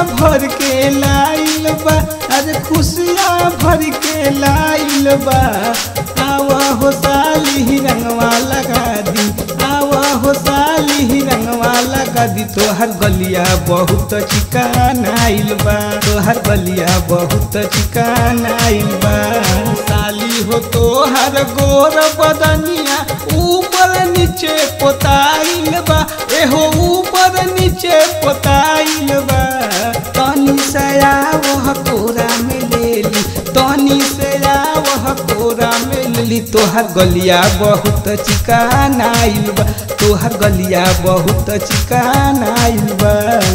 भर के लाइल बा अरे खुशियाँ भर के लाइल बा आवा हो साली रंगवा लगा दी आवा हो साली रंगवा लगा दी तोहर गलिया बहुत चिकान आइल बा तोहर गलिया बहुत चिकान आइल बा साली हो तोहर गोर बदनिया ऊपर नीचे पोताइल बा एहो ऊपर नीचे पोताइल बा तनी सया वह कोरा में ले ली तनी सया वह कोरा में ले ली तोहर गलिया बहुत चिकान आइल बा तोहर गलिया बहुत चिकान आइल बा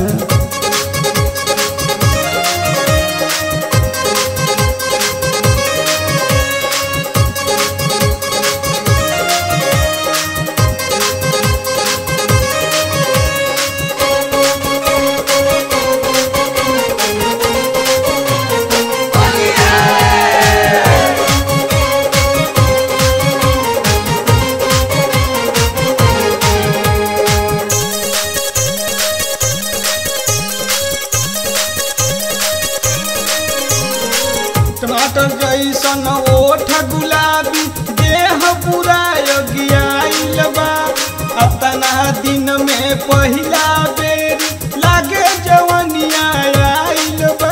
टमाटर जैसन ओठ गुलाबी देह पूरा योगियाइल बा अतना दिन में पहिला बेर लागे जवनिया आइल बा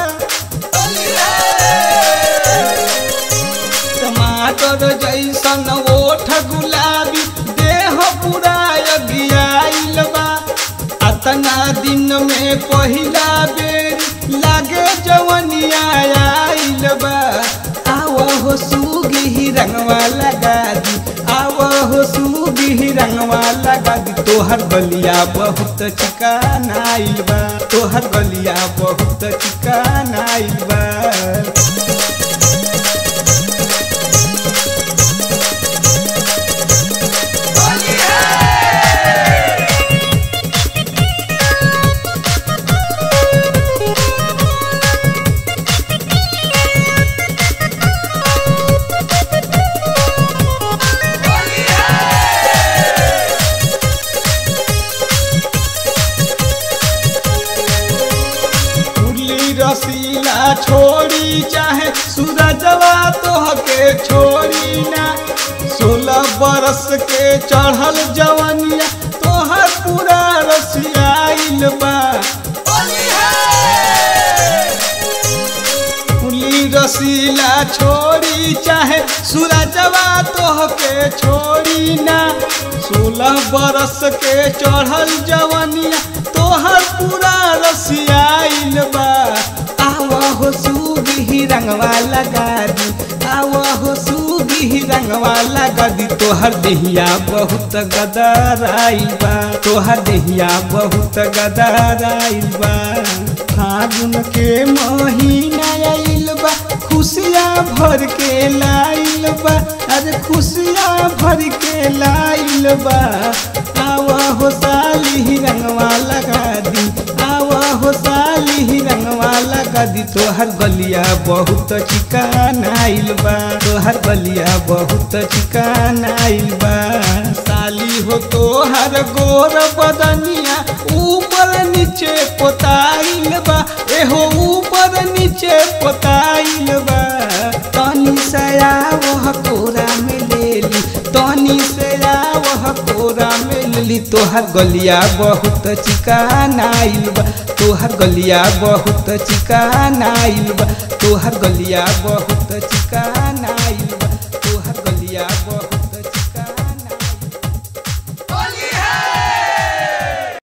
टमाटर जैसन ओठ गुलाबी देह पूरा योगियाइल बा अतना दिन में पहिला बेर लागे जवनिया आइल बा आव हो सुगी रंगवा लगा दी आव हो सुगी रंगवा लगा दी तोहर गलिया बहुत चिकान आइल बा तोहर गलिया बहुत चिकान आइल बा उर्ली रसीला छोड़ी चाहे सूरजवा तोहके छोड़ी ना सोलह बरस के चढ़ल जवनिया तोहर पूरा रसियाइल बा उर्ली रसीला छोड़ी चाहे सूरजवा तोहके छोड़ी ना सोलह बरस के चढ़ल जवनिया तोहर पूरा रसियाइल बा आवा हो सुगी रंगवा लगा दी आवा हो सुगी रंगवा लगा दी तोहर देहिया बहुत गदराइल बा तोहर देहिया बहुत गदराइल बा फागुन के महीना आइल बा खुशियाँ भर के लाइल बा अरे खुशियाँ भर के लाइल बा आवा हो साली रंगवा लगा दी आवा हो साली रंगवा लगा दी तोहर गलिया बहुत चिकान आइल बा तोहर गलिया बहुत चिकान आइल बा साली हो तोहर गोर बदनिया ऊपर नीचे पोताइल बा एहो ऊपर नीचे पोताइल बा तनी सया वह कोरा में ले ली तनी सया वह कोरा में ले ली तोहर गलिया बहुत चिकान आइल बा तोहर गलिया बहुत चिकान आइल बा तोहर गलिया बहुत चिकान आइल बा